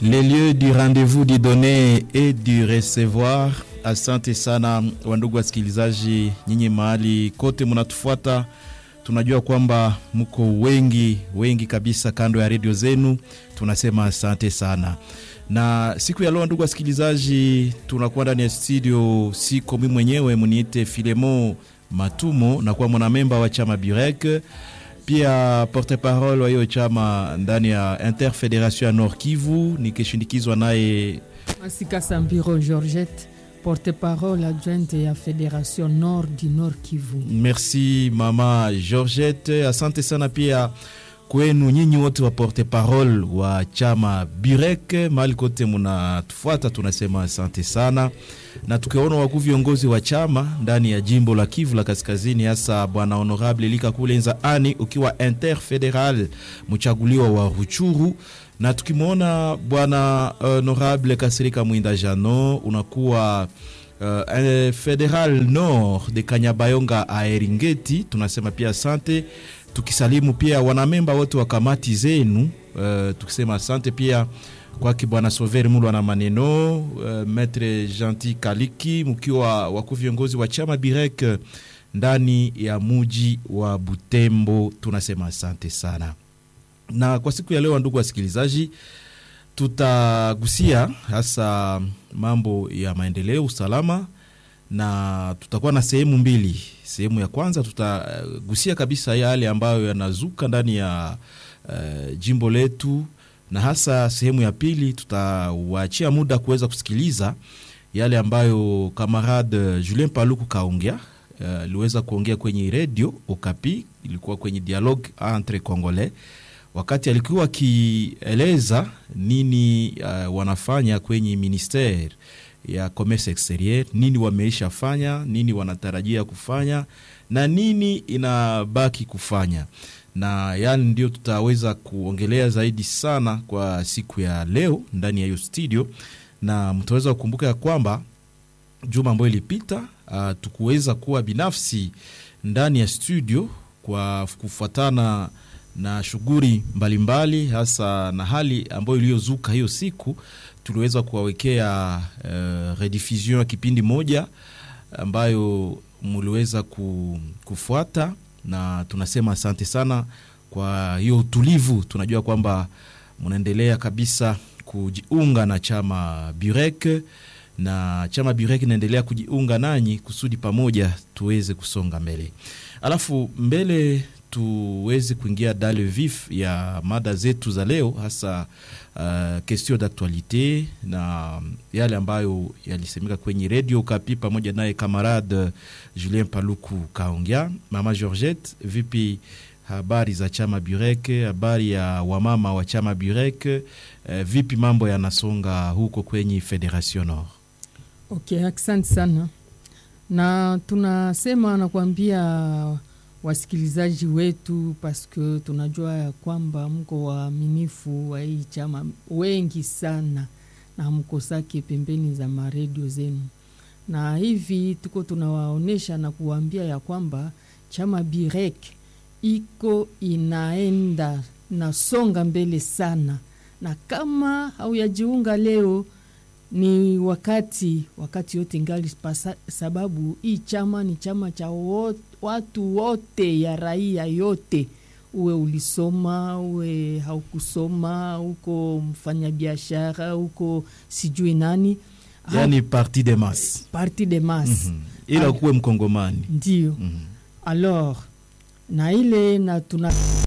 les lieux du rendez-vous du donner et du recevoir. Asante sana wandugu wasikilizaji, nyinyi mahali kote mnatufuata, tunajua kwamba mko wengi wengi kabisa kando ya redio zenu, tunasema asante sana. Na siku ya leo, ndugu wasikilizaji, tunakuwa ndani ya studio, siko mimi mwenyewe, muniite Filemo Matumo, nakuwa mwanamemba wa chama Burek pia porte parole wa hiyo chama ndani ya Interfederation ya Nord Kivu, nikishindikizwa naye Masika Sambiro Georgette, porte-parole adjointe ya Fédération Nord du Nord Kivu. Merci mama Georgette, asante sana pia kwenu nyinyi wote wa porte parole wa chama Burek mahali kote munatufuata, tunasema asante sana, na tukiwaona wakuu viongozi wa chama ndani ya jimbo la Kivu la Kaskazini, hasa bwana honorable Lika Kulenza ani ukiwa interfederal mchaguliwa wa Ruchuru, na tukimwona bwana honorable Kasirika Mwinda Jano unakuwa uh, federal nord de Kanyabayonga Aeringeti, tunasema pia asante tukisalimu pia wanamemba wote wa kamati zenu uh, tukisema asante pia kwake bwana Sover Mulwa na maneno uh, Maitre Gentil Kaliki mkiwa wakuu viongozi wa chama Birek ndani ya muji wa Butembo, tunasema asante sana. Na kwa siku ya leo, ndugu wasikilizaji, tutagusia hasa mambo ya maendeleo, usalama na tutakuwa na sehemu mbili. Sehemu ya kwanza tutagusia kabisa yale ambayo yanazuka ndani ya uh, jimbo letu, na hasa sehemu ya pili tutawaachia muda kuweza kusikiliza yale ambayo kamarade Julien Paluku kaongea aliweza uh, kuongea kwenye redio Okapi, ilikuwa kwenye dialogue entre Congolais wakati alikuwa akieleza nini uh, wanafanya kwenye ministere ya commerce exterieur, nini wameisha fanya, nini wanatarajia kufanya na nini inabaki kufanya, na yani ndio tutaweza kuongelea zaidi sana kwa siku ya leo ndani ya hiyo studio, na mtaweza kukumbuka ya kwamba juma ambayo ilipita uh, tukuweza kuwa binafsi ndani ya studio kwa kufuatana na shughuli mbalimbali, hasa na hali ambayo iliyozuka hiyo siku tuliweza kuwawekea uh, rediffusion ya kipindi moja ambayo muliweza kufuata, na tunasema asante sana kwa hiyo utulivu. Tunajua kwamba mnaendelea kabisa kujiunga na chama Burek na chama Burek inaendelea kujiunga nanyi kusudi pamoja tuweze kusonga mbele, alafu mbele tuweze kuingia dans le vif ya mada zetu za leo, hasa uh, question d'actualite na yale ambayo yalisemeka kwenye radio Kapi pamoja naye kamarade Julien Paluku kaongea. Mama Georgette, vipi habari za chama Burek? Habari ya wamama wa chama Burek? Uh, vipi mambo yanasonga huko kwenye Federation Nord? Okay, asante sana, na tunasema nakwambia wasikilizaji wetu paske tunajua ya kwamba mko waaminifu wa hii chama wengi sana, na mkosake pembeni za maredio zenu, na hivi tuko tunawaonyesha na kuwaambia ya kwamba chama Birek iko inaenda nasonga mbele sana, na kama hauyajiunga leo ni wakati wakati yote ngali pasa, sababu hii chama ni chama cha wote, watu wote ya raia yote, uwe ulisoma uwe haukusoma, uko mfanyabiashara uko sijui nani, yani parti de masse, parti de masse mm -hmm. ila kuwe mkongomani ndio. mm -hmm. Alors na ile na tuna